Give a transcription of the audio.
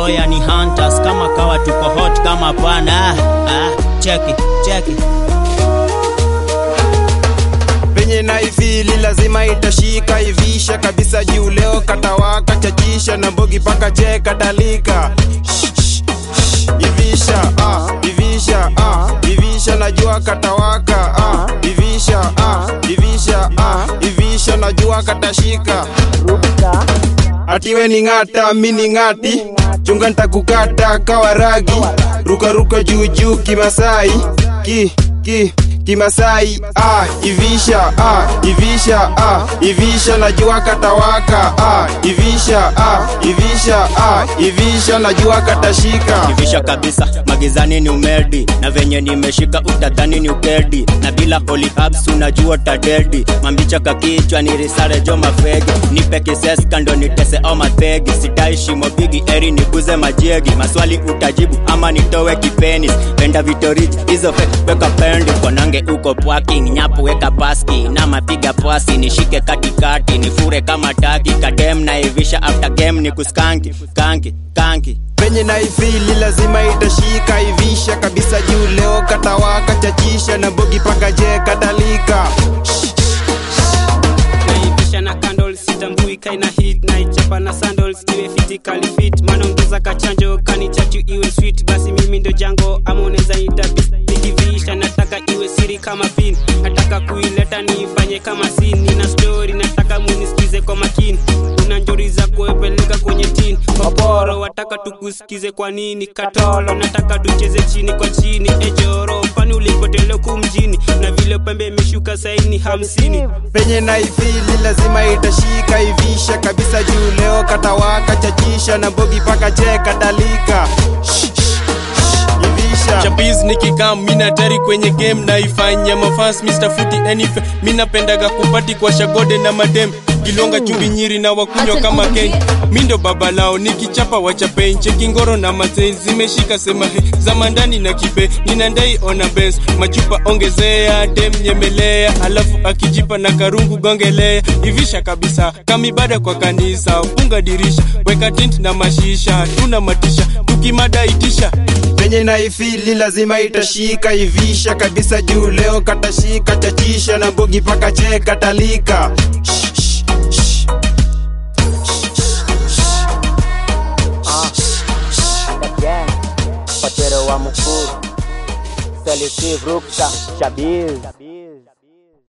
oya ni hunters kama kawa tuko hot kama pana ah, ah, cheki cheki penye naifili lazima itashika ivisha kabisa juu leo katawaka chachisha na mbogi paka cheka dalika ivisha ah, ivisha ah, ivisha najua katawaka ah, ivisha ah, ivisha ah, ivisha najua katashika atiwe ni ng'ata mini ng'ati chunga ntakukata kawaragi rukaruka juujuu kimasai ki ki kimasai ah, ivisha ah, ivisha ah, ivisha najua katawaka ah, ivisha ah, ivisha ah, ivisha najua katashika ivisha kabisa magizani ni umedi na venye nimeshika utadhani ni ukedi na bila holy herbs unajua tadedi mambicha kakichwa ni risare jo mafegi nipe kises kando nitese au mathegi sidai shimo bigi eri niguze majegi maswali utajibu ama nitowe kipenis penda vitorich hizo fe weka pendi konange uko pwaking nyapu weka paski na mapiga pwasi nishike katikati nifure kama taki kadem na ivisha after game ni kuskanki kanki kanki penye naifili lazima itashika ivisha kabisa juu leo katawaka chachisha na bogi paka je kadalika naivisha na candles sitambui kaina hit naichapa na sandals iwe fitikali fit manaongeza kachanjo kani chachu iwe sweet basi mimi ndo jango ama unaweza ita bis nikivisha nataka iwe siri kama pin nataka kuileta niifanye kama sin nina story nataka munisikize kwa makini una njori za kuepeleka kwenye tin koporo wataka tukusikize kwa nini katolo nataka tucheze chini kwa chini ejoro kwani ulipotelea ku mjini na vile pembe imeshuka saini hamsini penye naifili lazima itashika ivisha kabisa juu leo katawaka chachisha na bogi paka je kadalika ivisha chapiz nikikam mina tari kwenye game naifanya mafans mr futi enife minapendaga kupati kwa shagode na madem kilonga chumbi nyiri na wakunywa kama ken mindo baba lao nikichapa wachapen chekingoro na mazen zimeshika sema he zama ndani na kibe ninandai ona bes machupa ongezea dem nyemelea alafu akijipa na karungu gongelea ivisha kabisa kamibada kwa kanisa funga dirisha weka tent na mashisha tuna matisha tukimada itisha penye naifili lazima itashika ivisha kabisa juu leo katashika chachisha na bogi paka je kadalika Again, Patero wa Mukuru, Selective Rukta, Shabil.